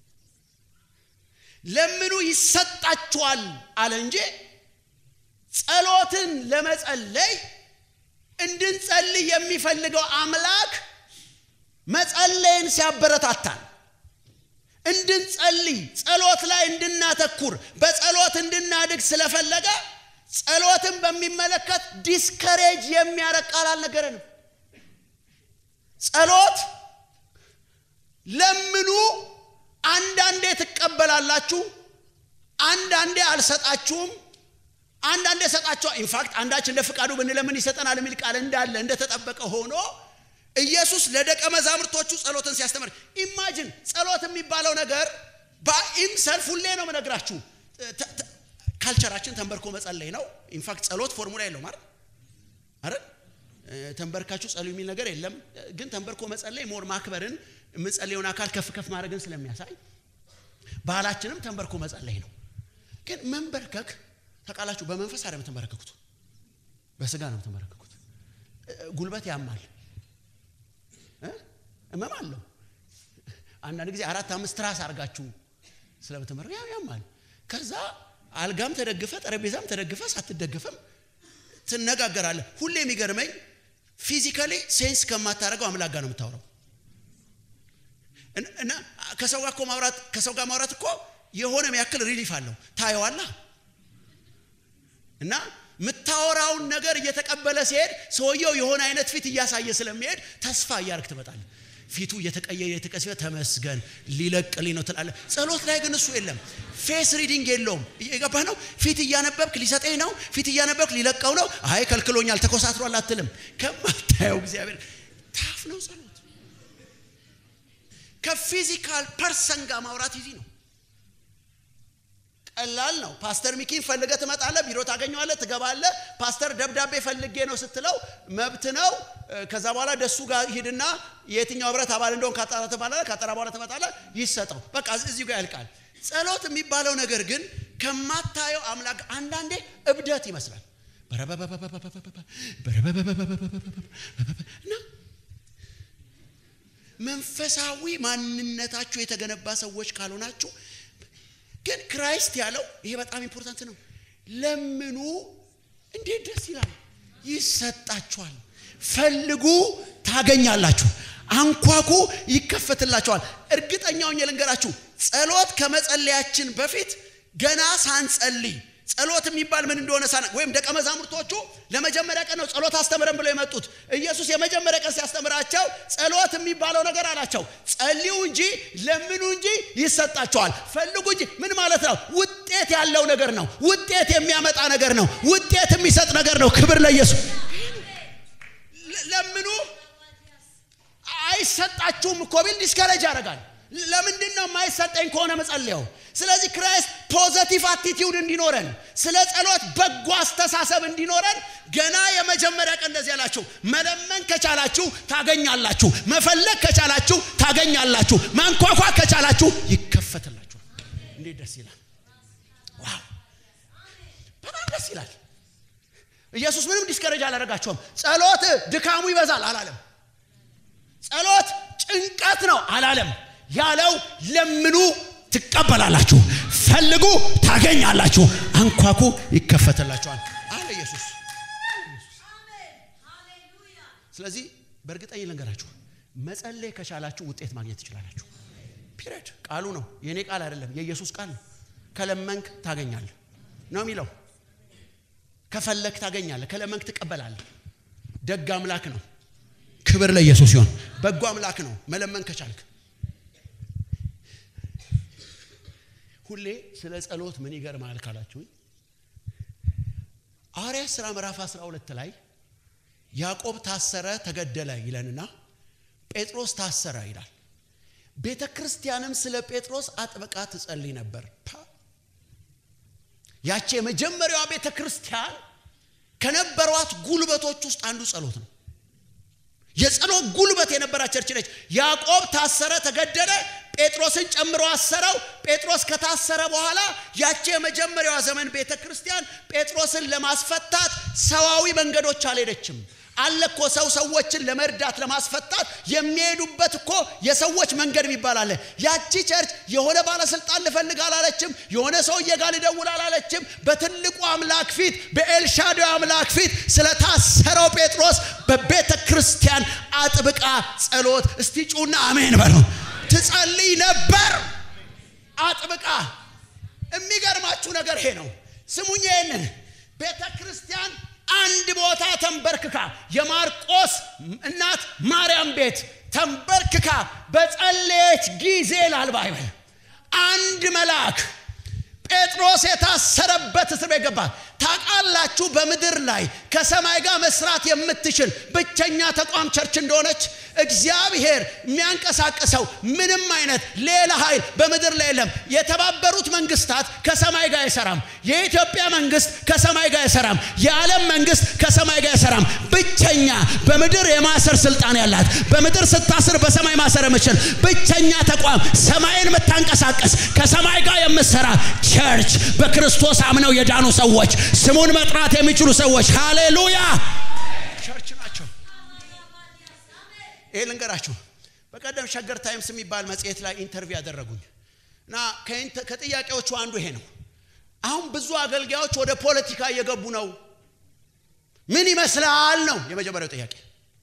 ለምኑ ይሰጣችኋል አለ እንጂ ጸሎትን ለመጸለይ እንድንጸልይ የሚፈልገው አምላክ መጸለይን ሲያበረታታል እንድንጸልይ ጸሎት ላይ እንድናተኩር በጸሎት እንድናድግ ስለፈለገ ጸሎትን በሚመለከት ዲስከሬጅ የሚያረግ ቃል አልነገረንም። ጸሎት ለምኑ አንዳንዴ ትቀበላላችሁ፣ አንዳንዴ አልሰጣችሁም፣ አንዳንዴ ሰጣችኋል። ኢንፋክት አንዳችን እንደ ፍቃዱ ብንለምን ይሰጠናል የሚል ቃል እንዳለ እንደተጠበቀ ሆኖ ኢየሱስ ለደቀ መዛሙርቶቹ ጸሎትን ሲያስተምር ኢማጅን ጸሎት የሚባለው ነገር በኢምሰልፍ ሁሌ ነው የምነግራችሁ። ካልቸራችን ተንበርኮ መጸለይ ነው። ኢንፋክት ጸሎት ፎርሙላ የለውም አይደል አይደል? ተንበርካችሁ ጸልዩ የሚል ነገር የለም። ግን ተንበርኮ መጸለይ ሞር ማክበርን የምጸልየውን አካል ከፍ ከፍ ማድረግን ስለሚያሳይ ባህላችንም ተንበርኮ መጸለይ ነው። ግን መንበርከክ ተቃላችሁ በመንፈስ አይደለም የምትንበረከኩት፣ በስጋ ነው የምትንበረከኩት። ጉልበት ያማል፣ እመም አለው። አንዳንድ ጊዜ አራት አምስት ትራስ አድርጋችሁ ስለምትመረክ ያው ያማል። ከዛ አልጋም ተደግፈ ጠረጴዛም ተደግፈ ሳትደግፈም ትነጋገራለህ። ሁሌ የሚገርመኝ ፊዚካሊ ሴንስ ከማታደርገው አምላክ ጋር ነው የምታወራው። እና ከሰው ጋር እኮ ማውራት ከሰው ጋር ማውራት እኮ የሆነ ያክል ሪሊፍ አለው። ታየዋላ እና የምታወራውን ነገር እየተቀበለ ሲሄድ ሰውየው የሆነ አይነት ፊት እያሳየ ስለሚሄድ ተስፋ እያደረግ ትመጣለህ። ፊቱ እየተቀየረ የተቀሰበ ተመስገን ሊለቅልኝ ነው ትላለህ። ጸሎት ላይ ግን እሱ የለም። ፌስ ሪዲንግ የለውም። የገባህ ነው። ፊት እያነበብክ ሊሰጠኝ ነው፣ ፊት እያነበብክ ሊለቀው ነው። አይ ከልክሎኛል፣ ተኮሳትሯል አትልም። ከማታየው እግዚአብሔር ታፍ ነው ጸሎት። ከፊዚካል ፐርሰን ጋር ማውራት ይዚ ነው። ቀላል ነው። ፓስተር ሚኪን ፈልገ ትመጣለህ፣ ቢሮ ታገኘዋለህ፣ ትገባለህ። ፓስተር ደብዳቤ ፈልጌ ነው ስትለው መብት ነው። ከዛ በኋላ ደሱ ጋር ሂድና የትኛው ህብረት አባል እንደሆን ካጣራ ትባላለህ። ካጠራ በኋላ ትመጣለህ፣ ይሰጠው። በቃ እዚሁ ጋር ያልቃል። ጸሎት የሚባለው ነገር ግን ከማታየው አምላክ አንዳንዴ እብደት ይመስላል እና መንፈሳዊ ማንነታችሁ የተገነባ ሰዎች ካልሆናችሁ ግን ክራይስት ያለው ይሄ በጣም ኢምፖርታንት ነው። ለምኑ፣ እንዴት ደስ ይላል፣ ይሰጣችኋል። ፈልጉ፣ ታገኛላችሁ። አንኳኩ፣ ይከፈትላችኋል። እርግጠኛውን ልንገራችሁ፣ ጸሎት ከመጸለያችን በፊት ገና ሳንጸልይ ጸሎት የሚባል ምን እንደሆነ ሳና ወይም ደቀ መዛሙርቶቹ ለመጀመሪያ ቀን ነው ጸሎት አስተምረን ብለው የመጡት። ኢየሱስ የመጀመሪያ ቀን ሲያስተምራቸው ጸሎት የሚባለው ነገር አላቸው፣ ጸልዩ እንጂ ለምኑ እንጂ ይሰጣቸዋል። ፈልጉ እንጂ ምን ማለት ነው? ውጤት ያለው ነገር ነው። ውጤት የሚያመጣ ነገር ነው። ውጤት የሚሰጥ ነገር ነው። ክብር ለኢየሱስ። ለምኑ አይሰጣችሁም እኮ ቢል ዲስከሬጅ ያደርጋል። ለምንድን ነው የማይሰጠኝ ከሆነ መጸለየው? ስለዚህ ክራይስት ፖዘቲቭ አቲቲዩድ እንዲኖረን ስለ ጸሎት በጎ አስተሳሰብ እንዲኖረን ገና የመጀመሪያ ቀን እንደዚህ ያላችሁ፣ መለመን ከቻላችሁ ታገኛላችሁ፣ መፈለግ ከቻላችሁ ታገኛላችሁ፣ ማንኳኳት ከቻላችሁ ይከፈትላችኋል። እንዴት ደስ ይላል! ዋው በጣም ደስ ይላል። ኢየሱስ ምንም ዲስከሬጅ አላደረጋቸውም። ጸሎት ድካሙ ይበዛል አላለም። ጸሎት ጭንቀት ነው አላለም። ያለው ለምኑ ትቀበላላችሁ፣ ፈልጉ ታገኛላችሁ፣ አንኳኩ ይከፈትላችኋል አለ ኢየሱስ። ስለዚህ በእርግጠኝ ልንገራችሁ መጸለይ ከቻላችሁ ውጤት ማግኘት ትችላላችሁ። ፒሪድ ቃሉ ነው፣ የእኔ ቃል አይደለም፣ የኢየሱስ ቃል ነው። ከለመንክ ታገኛለህ ነው የሚለው። ከፈለክ ታገኛለህ፣ ከለመንክ ትቀበላለህ። ደግ አምላክ ነው። ክብር ለኢየሱስ ሲሆን በጎ አምላክ ነው። መለመን ከቻልክ ሁሌ ስለ ጸሎት ምን ይገርማል ካላችሁ ሐዋርያት ሥራ ምዕራፍ 12 ላይ ያዕቆብ ታሰረ ተገደለ ይለንና ጴጥሮስ ታሰረ ይላል። ቤተ ክርስቲያንም ስለ ጴጥሮስ አጥብቃ ትጸልይ ነበር። ያቺ የመጀመሪያዋ ቤተ ክርስቲያን ከነበሯት ጉልበቶች ውስጥ አንዱ ጸሎት ነው። የጸሎት ጉልበት የነበራት ቸርች ነች። ያዕቆብ ታሰረ፣ ተገደለ። ጴጥሮስን ጨምሮ አሰረው። ጴጥሮስ ከታሰረ በኋላ ያቺ የመጀመሪያዋ ዘመን ቤተ ክርስቲያን ጴጥሮስን ለማስፈታት ሰዋዊ መንገዶች አልሄደችም። አለ እኮ ሰው ሰዎችን ለመርዳት ለማስፈታት የሚሄዱበት እኮ የሰዎች መንገድ የሚባል አለ። ያቺ ቸርች የሆነ ባለስልጣን ልፈልግ አላለችም። የሆነ ሰውዬ ጋር ልደውል አላለችም። በትልቁ አምላክ ፊት በኤልሻዳይ አምላክ ፊት ስለታሰረው ጴጥሮስ በቤተ ክርስቲያን አጥብቃ ጸሎት እስቲ ጩና አሜን በሉ ትጸልይ ነበር። አጥብቃ የሚገርማችሁ ነገር ይሄ ነው። ስሙኝ ይሄንን ቤተ ክርስቲያን አንድ ቦታ ተንበርክካ የማርቆስ እናት ማርያም ቤት ተንበርክካ በጸለየች ጊዜ ላል ባይበል አንድ መልአክ ጴጥሮስ የታሰረበት እስር ቤት ገባ። ታውቃላችሁ፣ በምድር ላይ ከሰማይ ጋር መስራት የምትችል ብቸኛ ተቋም ቸርች እንደሆነች እግዚአብሔር የሚያንቀሳቅሰው ምንም አይነት ሌላ ኃይል በምድር ላይ የለም። የተባበሩት መንግስታት ከሰማይ ጋር አይሰራም። የኢትዮጵያ መንግስት ከሰማይ ጋር አይሰራም። የዓለም መንግስት ከሰማይ ጋር አይሰራም። ብቸኛ በምድር የማሰር ስልጣን ያላት በምድር ስታስር በሰማይ ማሰር የምችል ብቸኛ ተቋም ሰማይን የምታንቀሳቀስ ከሰማይ ጋር የምትሰራ ቸርች በክርስቶስ አምነው የዳኑ ሰዎች ስሙን መጥራት የሚችሉ ሰዎች ሃሌሉያ ቸርች ናቸው። ይሄ ልንገራችሁ። በቀደም ሸገር ታይምስ የሚባል መጽሔት ላይ ኢንተርቪው ያደረጉኝ እና ከጥያቄዎቹ አንዱ ይሄ ነው። አሁን ብዙ አገልጋዮች ወደ ፖለቲካ እየገቡ ነው። ምን ይመስላል ነው የመጀመሪያው ጥያቄ።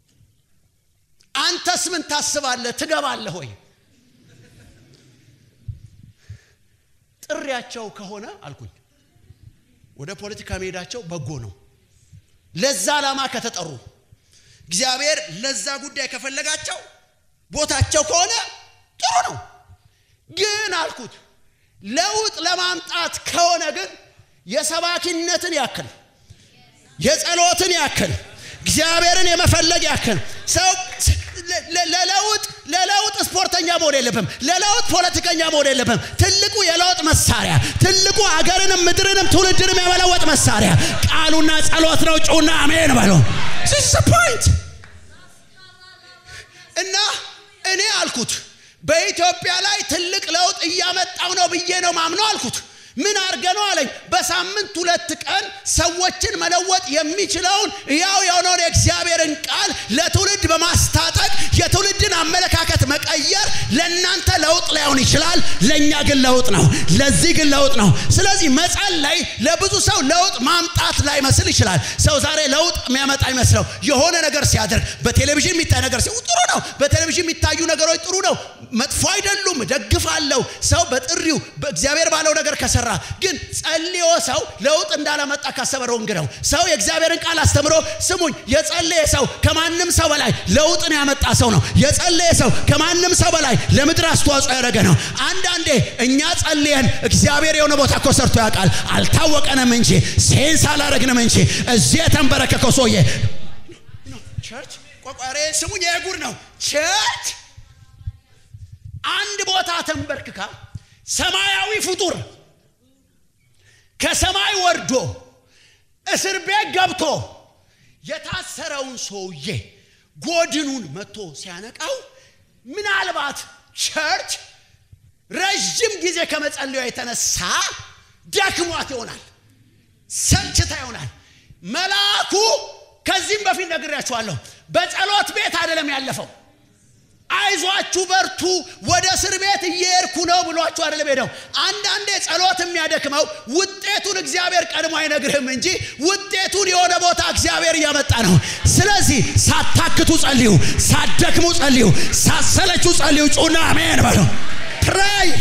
አንተስ ምን ታስባለህ? ትገባለህ ወይ? ጥሪያቸው ከሆነ አልኩኝ ወደ ፖለቲካ መሄዳቸው በጎ ነው። ለዛ ዓላማ ከተጠሩ እግዚአብሔር ለዛ ጉዳይ ከፈለጋቸው ቦታቸው ከሆነ ጥሩ ነው። ግን አልኩት ለውጥ ለማምጣት ከሆነ ግን የሰባኪነትን ያክል የጸሎትን ያክል እግዚአብሔርን የመፈለግ ያክል ሰው ለለውጥ ለለውጥ ስፖርተኛ መሆን የለብም። ለለውጥ ፖለቲከኛ መሆን የለብም። ትልቁ የለውጥ መሳሪያ ትልቁ አገርንም ምድርንም ትውልድንም የመለወጥ መሳሪያ ቃሉና ጸሎት ነው። ጩና አሜን በሉ። ፖይንት እና እኔ አልኩት በኢትዮጵያ ላይ ትልቅ ለውጥ እያመጣው ነው ብዬ ነው ማምነው አልኩት። ምን አርገ ነው አለኝ። በሳምንት ሁለት ቀን ሰዎችን መለወጥ የሚችለውን ያው የሆነውን የእግዚአብሔርን ቃል ለትውልድ በማስታጠቅ የትውልድን አመለካከት መቀየር ለእናንተ ለውጥ ላይሆን ይችላል፣ ለእኛ ግን ለውጥ ነው። ለዚህ ግን ለውጥ ነው። ስለዚህ መጸለይ ለብዙ ሰው ለውጥ ማምጣት ላይ መስል ይችላል። ሰው ዛሬ ለውጥ የሚያመጣ ይመስለው የሆነ ነገር ሲያደርግ በቴሌቪዥን የሚታይ ነገር ሲሆን ጥሩ ነው። በቴሌቪዥን የሚታዩ ነገሮች ጥሩ ነው፣ መጥፎ አይደሉም፣ ደግፋለሁ። ሰው በጥሪው በእግዚአብሔር ባለው ነገር ከሰራ ግን ጸልዮ ሰው ለውጥ እንዳላመጣ ካሰበ ሮንግ ነው። ሰው የእግዚአብሔርን ቃል አስተምሮ ስሙኝ፣ የጸለየ ሰው ከማንም ሰው በላይ ለውጥን ያመጣ ሰው ነው። የጸለየ ሰው ከማንም ሰው በላይ ለምድር አስተዋጽኦ ያደረገ ነው። አንዳንዴ እኛ ጸልየን እግዚአብሔር የሆነ ቦታ እኮ ሰርቶ ያውቃል። አልታወቀንም እንጂ ሴንስ አላረግንም እንጂ እዚህ የተንበረከከው ሰውዬ ቸርች ቆቋሬ ስሙኝ፣ የጉድ ነው ቸርች አንድ ቦታ ተንበርክካ ሰማያዊ ፍጡር ከሰማይ ወርዶ እስር ቤት ገብቶ የታሰረውን ሰውዬ ጎድኑን መጥቶ ሲያነቃው ምናልባት ቸርች ረዥም ጊዜ ከመጸለዩ የተነሳ ደክሟት ይሆናል፣ ሰልችታ ይሆናል። መልአኩ ከዚህም በፊት ነግሬያችኋለሁ፣ በጸሎት ቤት አይደለም ያለፈው አይዟችሁ በርቱ፣ ወደ እስር ቤት እየሄድኩ ነው ብሏችሁ አይደለም ሄደው። አንዳንዴ ጸሎት የሚያደክመው ውጤቱን እግዚአብሔር ቀድሞ አይነግርህም እንጂ ውጤቱን የሆነ ቦታ እግዚአብሔር እያመጣ ነው። ስለዚህ ሳታክቱ ጸልዩ፣ ሳትደክሙ ጸልዩ፣ ሳሰለችሁ ጸልዩ። ጩና አሜን በሉ። ፕራይ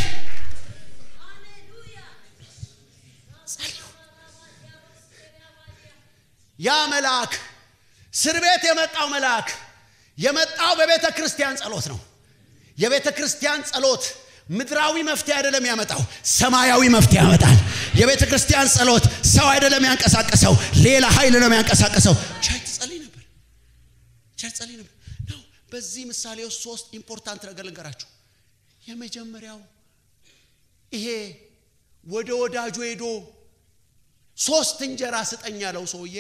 ያ መልአክ እስር ቤት የመጣው መልአክ የመጣው በቤተ ክርስቲያን ጸሎት ነው። የቤተ ክርስቲያን ጸሎት ምድራዊ መፍትሄ አይደለም ያመጣው፣ ሰማያዊ መፍትሄ ያመጣል። የቤተ ክርስቲያን ጸሎት ሰው አይደለም ያንቀሳቀሰው፣ ሌላ ኃይል ነው ያንቀሳቀሰው። ቸርች ጸልይ ነበር፣ ቸርች ጸልይ ነበር ነው። በዚህ ምሳሌ ውስጥ ሶስት ኢምፖርታንት ነገር ልንገራችሁ። የመጀመሪያው ይሄ ወደ ወዳጁ ሄዶ ሶስት እንጀራ ስጠኝ ያለው ሰውዬ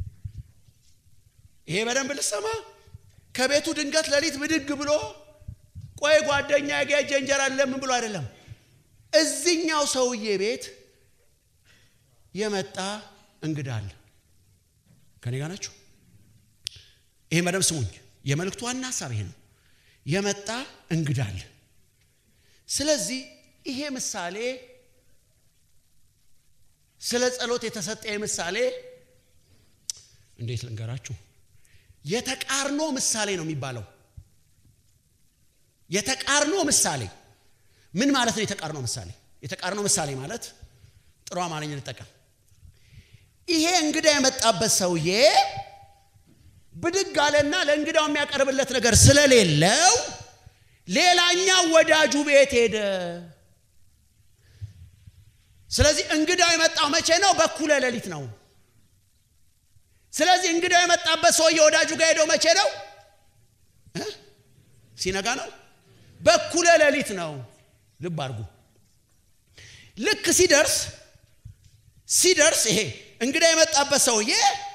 ይሄ በደንብ ልሰማ ከቤቱ ድንገት ሌሊት ብድግ ብሎ ቆይ ጓደኛ ያገጀ እንጀራ ለምን ብሎ አይደለም። እዚኛው ሰውዬ ቤት የመጣ እንግዳ አለ። ከኔ ጋር ናችሁ? ይሄ መደብ ስሙኝ። የመልእክቱ ዋና ሀሳብ ይሄ ነው። የመጣ እንግዳ አለ። ስለዚህ ይሄ ምሳሌ ስለ ጸሎት የተሰጠ ምሳሌ እንዴት ልንገራችሁ? የተቃርኖ ምሳሌ ነው የሚባለው። የተቃርኖ ምሳሌ ምን ማለት ነው? የተቃርኖ ምሳሌ የተቃርኖ ምሳሌ ማለት ጥሩ አማርኛ ልጠቀም። ይሄ እንግዳ የመጣበት ሰውዬ ብድግ አለና ለእንግዳው የሚያቀርብለት ነገር ስለሌለው ሌላኛው ወዳጁ ቤት ሄደ። ስለዚህ እንግዳው የመጣው መቼ ነው? በኩለ ሌሊት ነው። ስለዚህ እንግዳው የመጣበት ሰውዬ ወዳጁ ጋር ሄደው መቼ ነው? ሲነጋ ነው። በኩለ ሌሊት ነው። ልብ አድርጉ። ልክ ሲደርስ ሲደርስ ይሄ እንግዳ የመጣበት ሰውዬ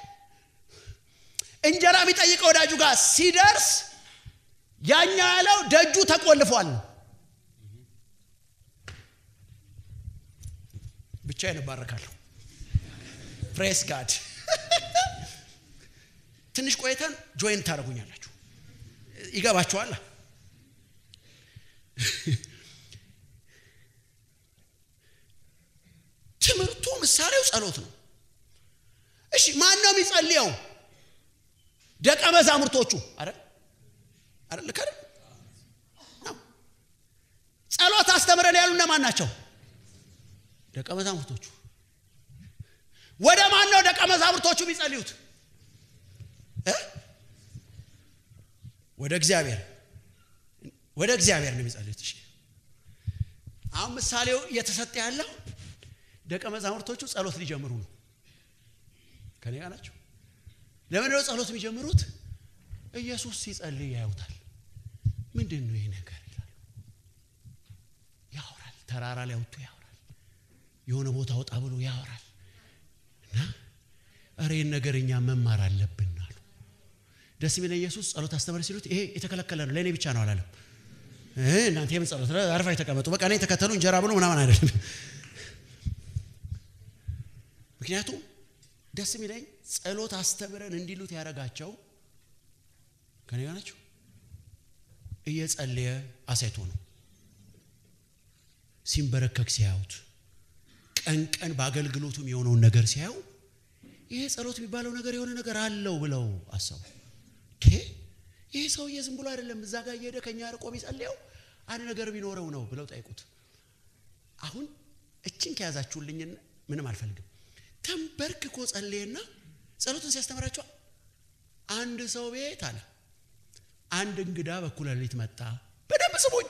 እንጀራ የሚጠይቀው ወዳጁ ጋር ሲደርስ ያኛ ያለው ደጁ ተቆልፏል። ብቻዬን እባረካለሁ። ፕሬስ ጋድ። ትንሽ ቆይተን ጆይን ታደርጉኛላችሁ። ይገባችኋል። ትምህርቱ ምሳሌው ጸሎት ነው። እሺ ማን ነው የሚጸልየው? ደቀ መዛሙርቶቹ አይደል አይደል? ልክ አይደል? ጸሎት አስተምረን ያሉ እነማን ናቸው? ደቀ መዛሙርቶቹ። ወደ ማን ነው ደቀ መዛሙርቶቹ የሚጸልዩት? ወደ እግዚአብሔር ወደ እግዚአብሔር ነው የሚጸልዩት። እሺ አሁን ምሳሌው እየተሰጠ ያለው ደቀ መዛሙርቶቹ ጸሎት ሊጀምሩ ነው። ከኔ ጋር ናቸው። ለምንድን ነው ጸሎት የሚጀምሩት? ኢየሱስ ሲጸልይ ያዩታል። ምንድን ነው ይህ ነገር ይላሉ። ያወራል። ተራራ ላይ ወጥቶ ያወራል። የሆነ ቦታ ወጣ ብሎ ያወራል። እና እረ ይህን ነገር እኛ መማር አለብን አሉ። ደስ የሚለ ኢየሱስ ጸሎት አስተምር ሲሉት ይሄ የተከለከለ ነው ለእኔ ብቻ ነው አላለም። እናንተ የምን ጸሎት አርፋ የተቀመጡ በቃ እኔ ተከተሉ እንጀራ ብሎ ምናምን አይደለም። ምክንያቱም ደስ የሚለኝ ጸሎት አስተምረን እንዲሉት ያደረጋቸው ከኔ ጋር ናቸው። እየጸለየ አሳይቶ ነው። ሲንበረከክ ሲያዩት፣ ቀን ቀን በአገልግሎቱም የሆነውን ነገር ሲያዩ ይሄ ጸሎት የሚባለው ነገር የሆነ ነገር አለው ብለው አሰቡ። ይህ ሰውዬ ዝም ብሎ አይደለም እዛ ጋር እየሄደ ከኛ ርቆ የሚጸልየው አንድ ነገር ቢኖረው ነው ብለው ጠይቁት። አሁን እችን ከያዛችሁልኝ ምንም አልፈልግም። ተንበርክኮ ጸለየና ጸሎቱን ሲያስተምራቸው አንድ ሰው ቤት አለ አንድ እንግዳ በኩለ ሌሊት መጣ። በደንብ ስሙኝ።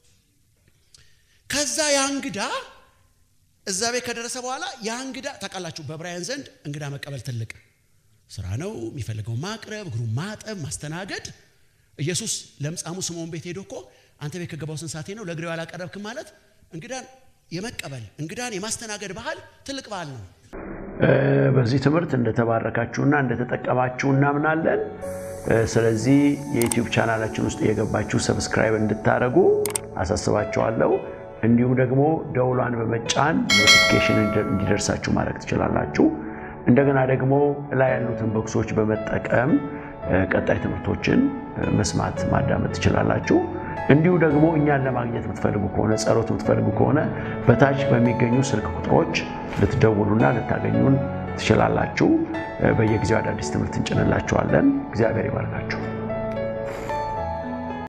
ከዛ ያ እንግዳ እዛ ቤት ከደረሰ በኋላ ያ እንግዳ ታውቃላችሁ፣ በዕብራውያን ዘንድ እንግዳ መቀበል ትልቅ ስራ ነው። የሚፈልገው ማቅረብ፣ እግሩን ማጠብ፣ ማስተናገድ። ኢየሱስ ለምጻሙ ስምዖን ቤት ሄዶ እኮ አንተ ቤት ከገባው ስንት ሰዓቴ ነው ለእግሬው አላቀረብክም ማለት እንግዳን የመቀበል እንግዳን የማስተናገድ ባህል ትልቅ ባህል ነው።
በዚህ ትምህርት እንደተባረካችሁና እንደተጠቀማችሁ እናምናለን። ስለዚህ የዩቲዩብ ቻናላችን ውስጥ የገባችሁ ሰብስክራይብ እንድታደርጉ አሳስባችኋለሁ። እንዲሁም ደግሞ ደውሏን በመጫን ኖቲፊኬሽን እንዲደርሳችሁ ማድረግ ትችላላችሁ። እንደገና ደግሞ ላይ ያሉትን ቦክሶች በመጠቀም ቀጣይ ትምህርቶችን መስማት ማዳመጥ ትችላላችሁ። እንዲሁ ደግሞ እኛን ለማግኘት የምትፈልጉ ከሆነ ጸሎት የምትፈልጉ ከሆነ በታች በሚገኙ ስልክ ቁጥሮች ልትደውሉና ልታገኙን ትችላላችሁ። በየጊዜው አዳዲስ ትምህርት እንጭንላችኋለን። እግዚአብሔር ይባርካችሁ።